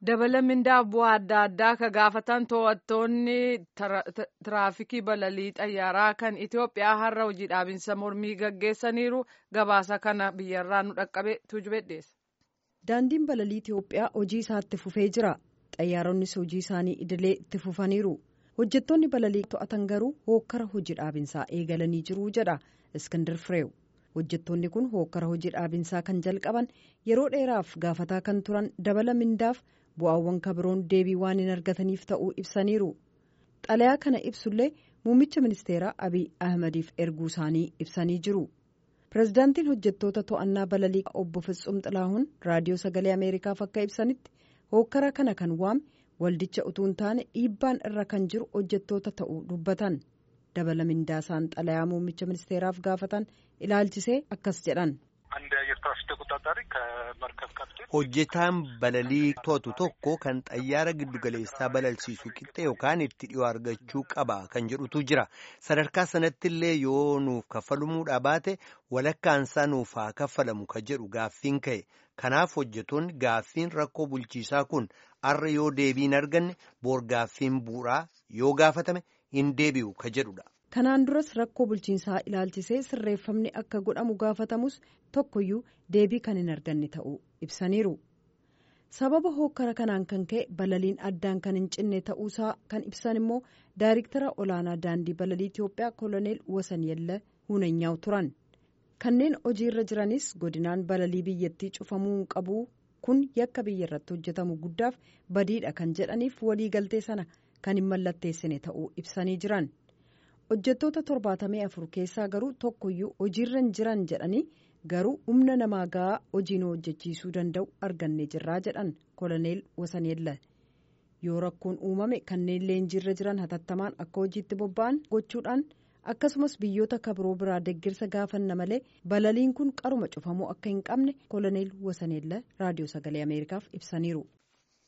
dabala mindaaf bu'aa adda addaa ka gaafatan to'attoonni tiraafikii balalii xayyaaraa kan Itoophiyaa har'a hojii dhaabinsa mormii gaggeessaniiru gabaasa kana biyyarraa nu dhaqqabe tujbedheessa. Daandiin balalii Itoophiyaa hojii isaatti fufee jira. Xayyaaronnis hojii isaanii idilee itti fufaniiru. Hojjettoonni balalii to'atan garuu hookkara hojii dhaabinsaa eegalanii jiru jedha Iskindar Fireew. Hojjettoonni kun hookkara hojii dhaabinsaa kan jalqaban yeroo dheeraaf gaafataa kan turan dabala mindaaf bu'aawwan kabiroon deebii waan hin argataniif ta'uu ibsaniiru. Xalayaa kana ibsullee muummicha ministeeraa Abiy Ahmadiif erguu isaanii ibsanii jiru. Pireezidaantiin hojjettoota to'annaa balalii obbo Fitsum Xilaahuun raadiyoo sagalee Ameerikaaf akka ibsanitti hookkara kana kan waame waldicha utuu hin taane dhiibbaan irra kan jiru hojjettoota ta'uu dubbatan. dabala mindaasaan xalayaa muummicha ministeeraaf gaafatan ilaalchisee akkas jedhan. hojjetaan balalii to'atu tokko kan xayyaara giddugaleessaa balalsiisu qixxee yookaan itti dhiyoo argachuu qaba kan jedhutu jira sadarkaa sanatti illee yoo nuuf kaffalamuudhaa baate walakkaansaa nuuf haa kaffalamu ka jedhu gaaffiin ka'e kanaaf hojjetoonni gaaffiin rakkoo bulchiisaa kun arra yoo deebii hin arganne boor gaaffiin bu'uuraa yoo gaafatame. hin deebi'u ka jedhudha. Kanaan duras rakkoo bulchiinsaa ilaalchisee sirreeffamni akka godhamu gaafatamus tokkoyyuu deebii kan hin arganne ta'uu ibsaniiru. Sababa hookkara kanaan kan ka'e balaliin addaan kan hin cinne ta'uusaa kan ibsan immoo daayiriktara olaanaa daandii balalii Itoophiyaa koloneel Wasanyella Hunanyaa'u turan. Kanneen hojiirra jiranis godinaan balalii biyyattii cufamuu hin qabu kun yakka biyya irratti hojjetamu guddaaf badiidha kan jedhaniif waliigaltee sana. kan hin mallatteessine ta'uu ibsanii jiran hojjettoota torbaatamii afur keessaa garuu tokkoyyuu hojiirra hin jiran jedhanii garuu humna namaa gahaa hojii nu hojjechiisuu danda'u arganne jirraa jedhan koloneel wasaneella yoo rakkoon uumame kanneen leenjiirra jiran hatattamaan akka hojiitti bobba'an gochuudhaan akkasumas biyyoota kabiroo biraa deggirsa gaafanna malee balaliin kun qaruma cufamuu akka hin qabne koloneel wasaneella raadiyoo sagalee ameerikaaf ibsaniiru.